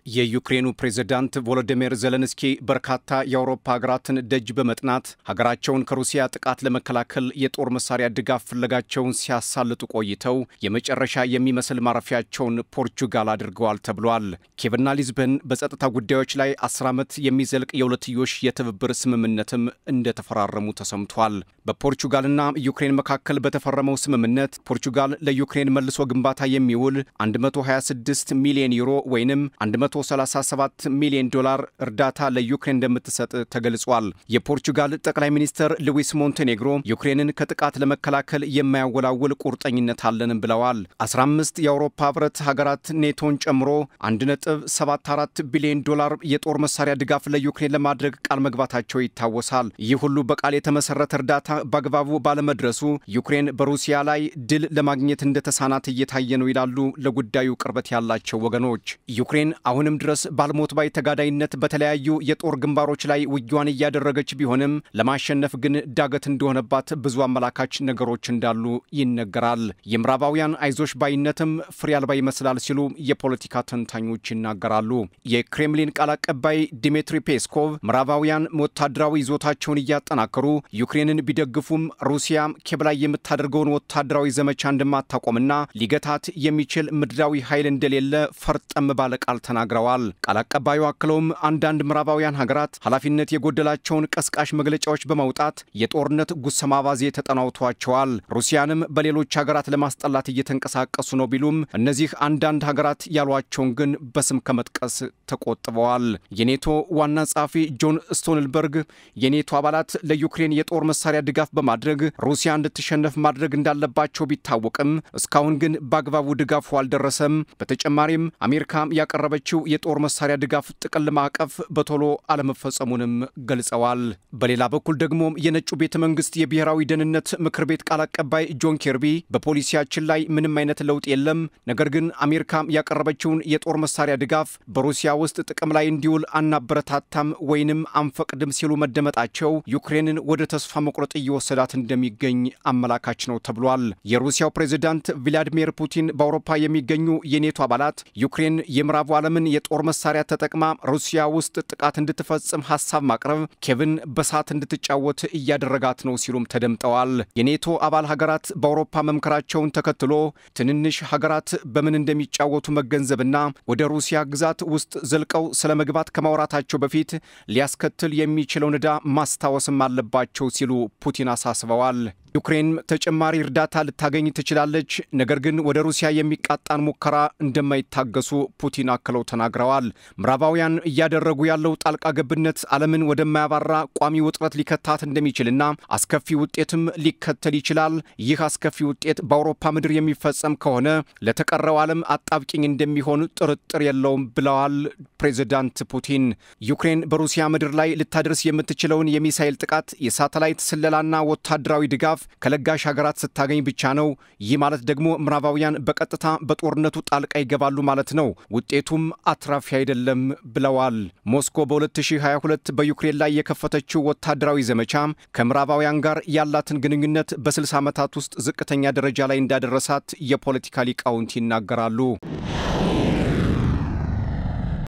የዩክሬኑ ፕሬዝዳንት ቮሎዲሚር ዜሌንስኪ በርካታ የአውሮፓ ሀገራትን ደጅ በመጥናት ሀገራቸውን ከሩሲያ ጥቃት ለመከላከል የጦር መሳሪያ ድጋፍ ፍለጋቸውን ሲያሳልጡ ቆይተው የመጨረሻ የሚመስል ማረፊያቸውን ፖርቹጋል አድርገዋል ተብሏል። ኪየቭና ሊዝበን በጸጥታ ጉዳዮች ላይ አስር ዓመት የሚዘልቅ የሁለትዮሽ የትብብር ስምምነትም እንደተፈራረሙ ተሰምቷል። በፖርቹጋልና ዩክሬን መካከል በተፈረመው ስምምነት ፖርቹጋል ለዩክሬን መልሶ ግንባታ የሚውል 126 ሚሊዮን ዩሮ ወይንም 137 ሚሊዮን ዶላር እርዳታ ለዩክሬን እንደምትሰጥ ተገልጿል። የፖርቹጋል ጠቅላይ ሚኒስትር ሉዊስ ሞንቴኔግሮ ዩክሬንን ከጥቃት ለመከላከል የማያወላውል ቁርጠኝነት አለንም ብለዋል። 15 የአውሮፓ ህብረት ሀገራት ኔቶን ጨምሮ 1.74 ቢሊዮን ዶላር የጦር መሳሪያ ድጋፍ ለዩክሬን ለማድረግ ቃል መግባታቸው ይታወሳል። ይህ ሁሉ በቃል የተመሰረተ እርዳታ በአግባቡ ባለመድረሱ ዩክሬን በሩሲያ ላይ ድል ለማግኘት እንደተሳናት እየታየ ነው ይላሉ ለጉዳዩ ቅርበት ያላቸው ወገኖች። ዩክሬን አሁንም ድረስ ባልሞት ባይ ተጋዳይነት በተለያዩ የጦር ግንባሮች ላይ ውጊዋን እያደረገች ቢሆንም ለማሸነፍ ግን ዳገት እንደሆነባት ብዙ አመላካች ነገሮች እንዳሉ ይነገራል። የምዕራባውያን አይዞሽ ባይነትም ፍሬ አልባ ይመስላል ሲሉ የፖለቲካ ተንታኞች ይናገራሉ። የክሬምሊን ቃል አቀባይ ዲሚትሪ ፔስኮቭ ምዕራባውያን ወታደራዊ ይዞታቸውን እያጠናከሩ ዩክሬንን ቢደግፉም ሩሲያ ኪየቭ ላይ የምታደርገውን ወታደራዊ ዘመቻ እንደማታቆምና ሊገታት የሚችል ምድራዊ ኃይል እንደሌለ ፈርጠም ባለ ቃል ተናግረዋል። ቃል አቀባዩ አክለውም አንዳንድ ምዕራባውያን ሀገራት ኃላፊነት የጎደላቸውን ቀስቃሽ መግለጫዎች በማውጣት የጦርነት ጉሰማ አባዜ ተጠናውቷቸዋል። ሩሲያንም በሌሎች ሀገራት ለማስጠላት እየተንቀሳቀሱ ነው ቢሉም እነዚህ አንዳንድ ሀገራት ያሏቸውን ግን በስም ከመጥቀስ ተቆጥበዋል። የኔቶ ዋና ጸሐፊ ጆን ስቶልተንበርግ የኔቶ አባላት ለዩክሬን የጦር መሳሪያ ድጋፍ በማድረግ ሩሲያ እንድትሸነፍ ማድረግ እንዳለባቸው ቢታወቅም እስካሁን ግን በአግባቡ ድጋፉ አልደረሰም። በተጨማሪም አሜሪካ ያቀረበችው የጦር መሳሪያ ድጋፍ ጥቅል ማዕቀፍ በቶሎ አለመፈጸሙንም ገልጸዋል። በሌላ በኩል ደግሞ የነጩ ቤተ መንግስት የብሔራዊ ደህንነት ምክር ቤት ቃል አቀባይ ጆን ኬርቢ በፖሊሲያችን ላይ ምንም አይነት ለውጥ የለም፣ ነገር ግን አሜሪካ ያቀረበችውን የጦር መሳሪያ ድጋፍ በሩሲያ ውስጥ ጥቅም ላይ እንዲውል አናበረታታም ወይንም አንፈቅድም ሲሉ መደመጣቸው ዩክሬንን ወደ ተስፋ መቁረጥ እየወሰዳት እንደሚገኝ አመላካች ነው ተብሏል። የሩሲያው ፕሬዝዳንት ቭላዲሚር ፑቲን በአውሮፓ የሚገኙ የኔቶ አባላት ዩክሬን የምዕራቡ ዓለምን የጦር መሳሪያ ተጠቅማ ሩሲያ ውስጥ ጥቃት እንድትፈጽም ሀሳብ ማቅረብ ኬቭን በሳት እንድትጫወት እያደረጋት ነው ሲሉም ተደምጠዋል። የኔቶ አባል ሀገራት በአውሮፓ መምከራቸውን ተከትሎ ትንንሽ ሀገራት በምን እንደሚጫወቱ መገንዘብና ወደ ሩሲያ ግዛት ውስጥ ዘልቀው ስለ መግባት ከማውራታቸው በፊት ሊያስከትል የሚችለውን ዕዳ ማስታወስም አለባቸው ሲሉ ፑቲን አሳስበዋል። ዩክሬን ተጨማሪ እርዳታ ልታገኝ ትችላለች፣ ነገር ግን ወደ ሩሲያ የሚቃጣን ሙከራ እንደማይታገሱ ፑቲን አክለው ተናግረዋል። ምዕራባውያን እያደረጉ ያለው ጣልቃ ገብነት ዓለምን ወደማያባራ ቋሚ ውጥረት ሊከታት እንደሚችልና አስከፊ ውጤትም ሊከተል ይችላል። ይህ አስከፊ ውጤት በአውሮፓ ምድር የሚፈጸም ከሆነ ለተቀረው ዓለም አጣብቂኝ እንደሚሆን ጥርጥር የለውም ብለዋል ፕሬዚዳንት ፑቲን። ዩክሬን በሩሲያ ምድር ላይ ልታደርስ የምትችለውን የሚሳይል ጥቃት፣ የሳተላይት ስለላና ወታደራዊ ድጋፍ ከለጋሽ ሀገራት ስታገኝ ብቻ ነው። ይህ ማለት ደግሞ ምዕራባውያን በቀጥታ በጦርነቱ ጣልቃ ይገባሉ ማለት ነው። ውጤቱም አትራፊ አይደለም ብለዋል። ሞስኮ በ2022 በዩክሬን ላይ የከፈተችው ወታደራዊ ዘመቻ ከምዕራባውያን ጋር ያላትን ግንኙነት በ60 ዓመታት ውስጥ ዝቅተኛ ደረጃ ላይ እንዳደረሳት የፖለቲካ ሊቃውንት ይናገራሉ።